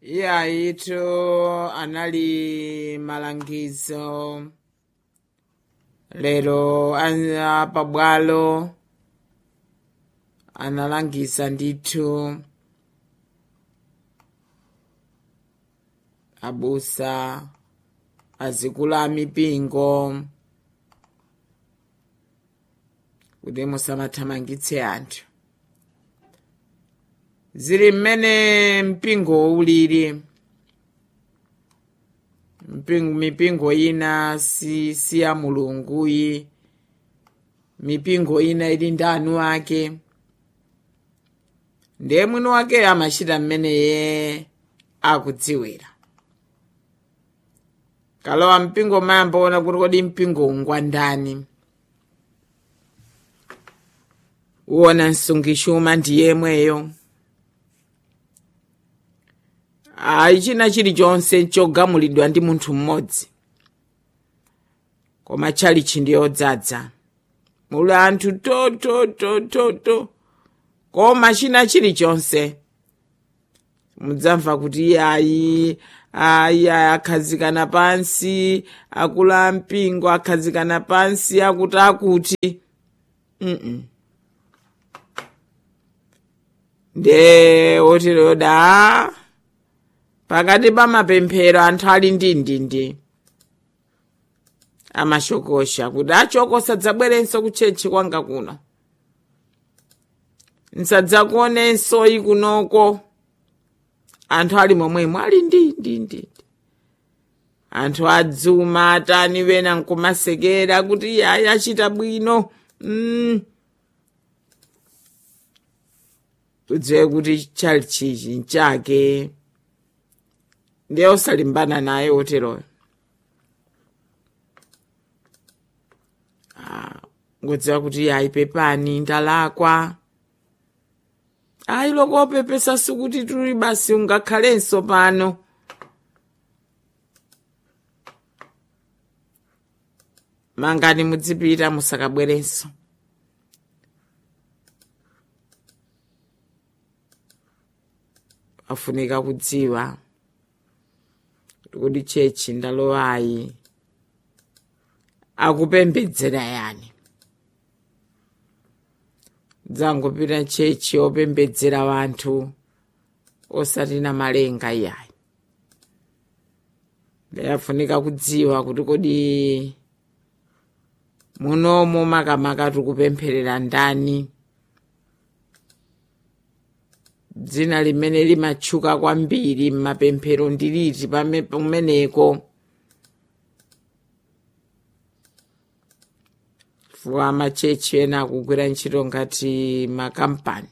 iyayitu anali malangizo lero a pabwalo analangiza ndithu abusa azikulu a mipingo kuti musamathamangitse anthu zili mmene mpingo ulili mpingo, mipingo ina si, si ya mulunguyi mipingo ina ili ndi anu ake ndiye mwini wake amachita mmeneye akudziwira kalowa mpingo mayamba ona kuti kodi mpingo ungwandani uwona msungishuma ndi yemweyo ayi china chilichonse chogamulidwa ndi munthu mmodzi koma tchalichi ndi yodzadza muli anthu to to to to to koma china chilichonse mudzamva kuti ayi ayi akhazikana pansi akulu a mpingo akhazikana pansi akuti akuti mm, -mm. nde otiroda pakati pa mapemphero anthu ali ndi ndindi amashokosha kuti achoko sadzabwerenso kutchechi kwanga kuno nsadzakuonenso ikunoko anthu ali momwemo ali ndi ndi ndi anthu adzuma atani wena nkumasekera kuti yayi achita bwino mm. udziwe kuti chalichichi nchake ndiye usalimbana naye oteroyo ngodziwa kuti yayi pepani ndalakwa ayi lokopepesa sikuti tuli basi ungakhalenso pano mangani mudzipita musakabwerenso afunika kudziwa kuti chechi ndalowayi akupembedzera yani dzangopita chechi opembedzera wanthu osati na malenga iyayi ndayafunika kudziwa kuti kodi munomo makamaka tikupempherera ndani dzina limene limatchuka kwambiri m'mapemphero ndiliti pameneko chifukwa machechi ena akugwira ntchito ngati makampani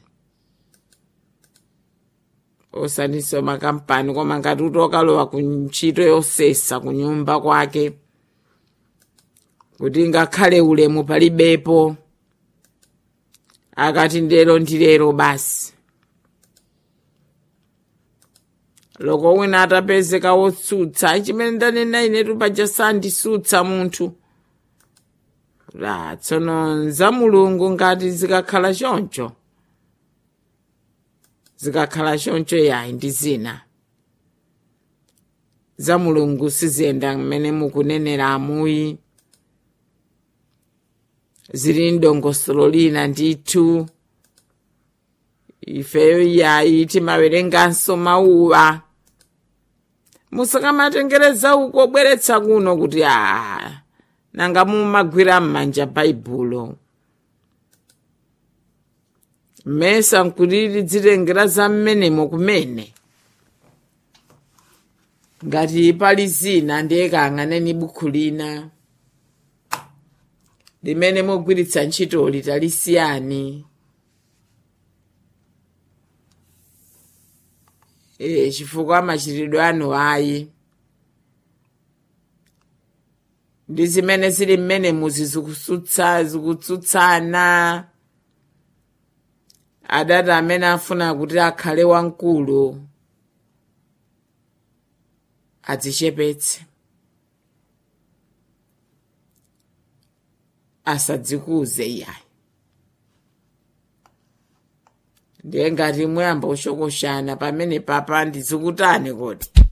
osaninso makampani koma ngati utokalowa ku ntchito yosesa ku nyumba kwake kuti ngakhale ulemu palibepo akati ndero ndilero basi loko wina atapezeka wotsutsa chimene ndanena inetu paja sandisutsa munthu la tsono za mulungu ngati zikakhala choncho zikakhala choncho yayi ndi zina za mulungu siziyenda mmene mukunenera amuyi zili ndongosolo lina ndithu ifeyo yayi timawerenganso mawuwa musakamatengereza uko bweretsa kuno kuti a nanga mumagwira m'manja baibulo mmesa nkuti lidzitengera za mmenemo kumene ngati pali zina ndiye kang'aneni bukhu lina limene mogwiritsa ntchitoli talisiyani e, chifukwa machitidwe anu ayi ndi zimene zili mmene muzi zikusutsa zikutsutsana adati amene afuna kuti akhale wamkulu adzichepetse asadzikuze iyayi ndiye ngati muyamba ushokoshana pamene papa ndizikutani kodi